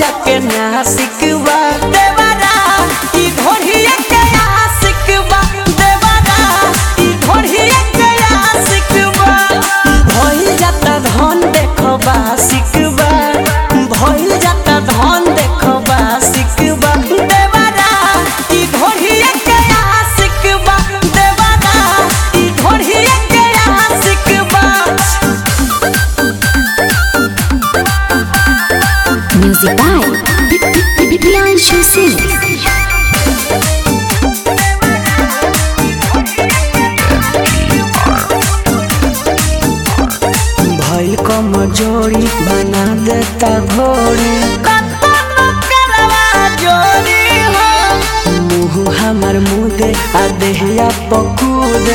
जाके नासिक बा देवरा ई ढोढ़िया के आशिक बा देवरा ई ढोढ़िया के आशिक बा भइल जाता धन देखबा सिकबा भइल जाता धन देखबा सिकबा देवरा ई ढोढ़िया के आशिक बा देवरा ई ढोढ़िया के आशिक बा Music by Priyanshu Singh. भइल कमजोरी बना देता घोड़ी मुँह हमर मुदे आ देहिया पकूदे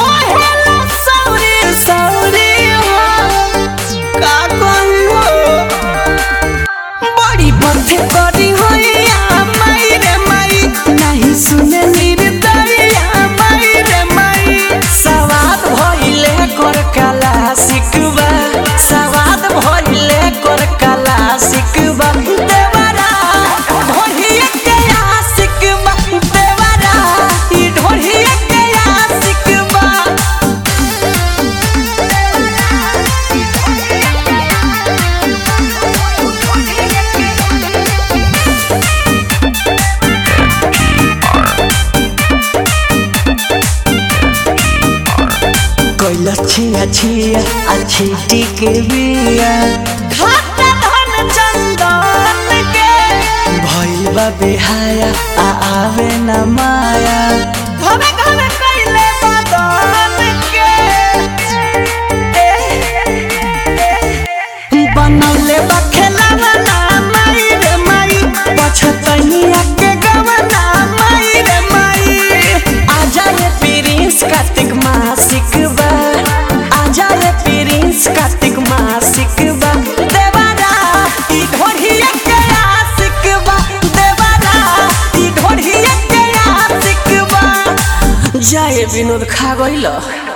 बड़ी बथे करी होइया माई रे माई नहीं सुने निर्दरिया माई रे माई सवाद भइले कर कला सिकबा सवाद भइले कर कला सिकबा देवरा ढोढ़िया के आशिकबा देवरा ई ढोढ़िया के आशिकबा कैला छिया छिया अच्छी टिके बिया खाता धन चंदन के भइल बा बेहाया आ आवे न माया घरे घरे कैले बदन के बनौले बा खेलवना माई रे माई पछतनिया के गवना माई रे माई आजा रे प्रिंस कार्तिक मासिक बा आजा रे प्रिंस कार्तिक मासिक बा देवारा ई ढोढ़िया के आशिक बा देवारा ई ढोढ़िया के आशिक बा जाए विनोद खा गइल